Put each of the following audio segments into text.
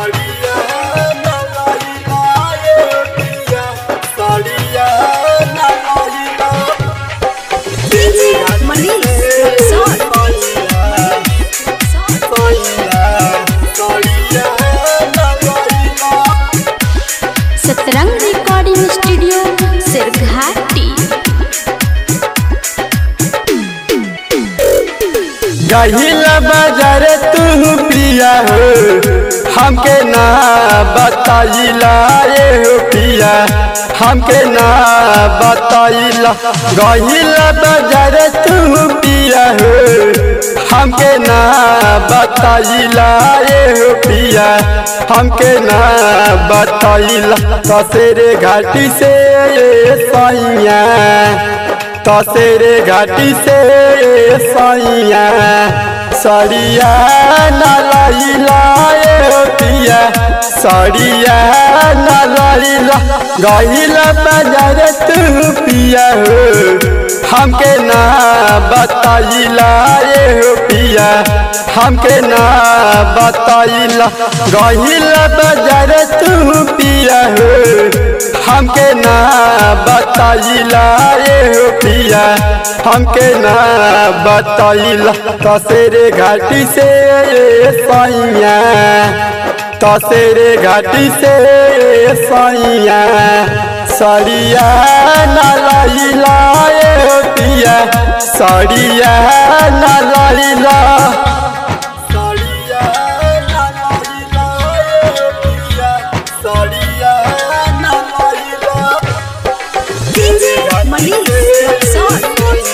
साड़िया नलाइला ये पिया साड़िया नलाइला DJ Manish Rexon. Satrang recording studio Sherghati गहिला बाजार तू पिया हो हमके ना बताइला ये हो पिया हमके ना बताइला गहिला बाजार तू पिया हो हमके ना बताइला ये हो पिया हमके ना बताइला तसेरे घाटी से ये सैया तसेरे घाटी से सैया सड़िया नलाइला ए पिया सड़िया नलाइला गहिला बाजार तू पिया हो हमके ना बताइला ए हो पिया हमके ना बताइला गहिला बाजार तू पिया हो हमके ना बताइला ये हो पिया हमके ना बताइला तसेरे घाटी से ये सैया तसेरे घाटी से ये सैया सड़िया नलाइला ये हो पिया सड़िया नलाइला सड़िया नलाइला ये पिया सड़िया नलाइला DJ Manish Rexon.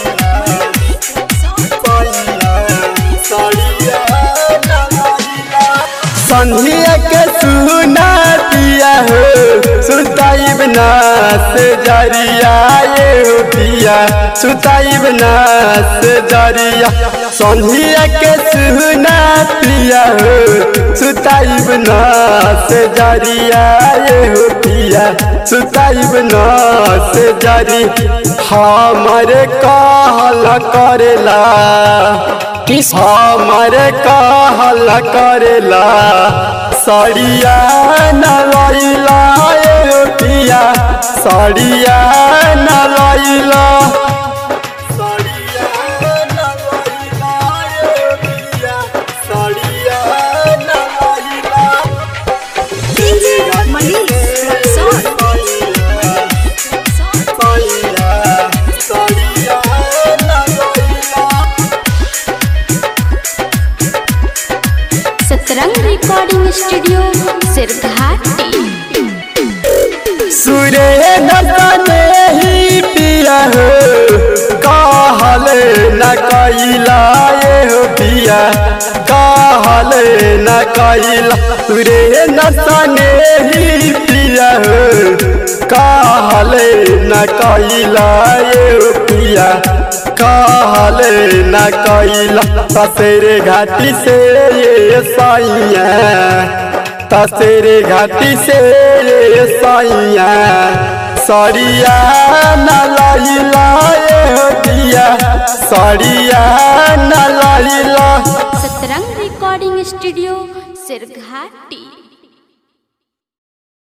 संधिया के सुना पिया हो सुताइब ना से जरिया ये हो पिया सुताइब ना से जरिया संधिया के सुना पिया हो सुताइब ना से जरिया ये हो पिया सुताइब ना से जरी हमारे कहल करेला किस हमारे कहल करेला सड़िया नलैला ए पिया सड़िया नलैला सड़िया नलैला ए पिया सड़िया नलैला DJ Manish Rexon. Satrang recording studio Sherghati सुरे नतने ही पिया हो कहल न कैला ये हो पिया कहल न कैला सुरे नतने ही पिया हो कहल न कैला ये हो पिया कहल न कैला तसेरे घाटी से ये सैया तसेरे घाटी से ये सैया सड़िया नलाइला ए दिया सड़िया नलाइला सतरंग रिकॉर्डिंग स्टूडियो सिरघाटी